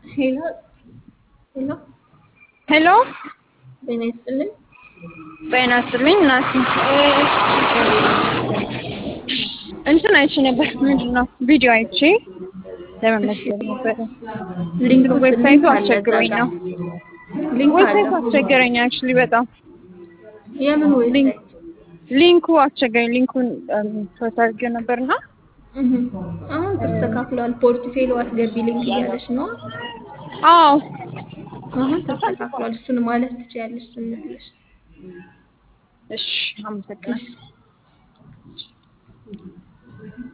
ሄሎ ሄሎ ሄሎ ጤና ይስጥልኝ። ጤና ይስጥልኝ እናቴ። እንትን አይቼ ነበር። ምንድን ነው ቪዲዮ አይቼ ለመመዝገብ ነበረ። ሊንክ ዌብሳይቱ ሊንክ አለ አስቸግሮኝ እዛ ነው። ጋር። ሊንክ ዌብሳይቱ አለ። አስቸገረኝ አክቹሊ በጣም የምን ዌብሳይት? ሊንኩ አስቸገረኝ። ሊንኩን ሶርት አድርጌው ነበርና እህ አሁን ተስተካክሏል። ፖርትፌሎ አስገቢ ሊንክ እያለች ነው። አዎ አሁን ተስተካክሏል። እሱን ማለት ትችያለሽ ዝም ብለሽ። እሺ አመሰግናለሁ።